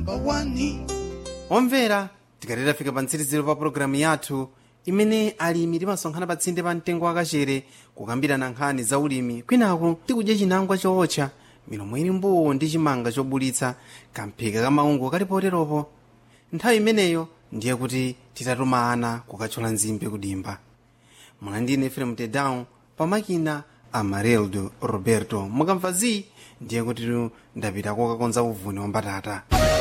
namba 1 omvera tikalera fika pa mtsiriziro pa pologalamu yathu imene alimi timasonkhana pa tsinde pa mtengo wakachere kukambirana nkhani za ulimi kwinaku tikudya chinangwa chootcha milomo ili mbuwu ndi chimanga chobulitsa kamphika kamaungu kali poteropo nthawi imeneyo ndiye kuti titatuma ana kukathyola nzimbe kudimba mwalandine efrem tedown pamakina amarildo roberto mukamva zi ndiye kuti ndapita kokakonza uvuni wa mbatata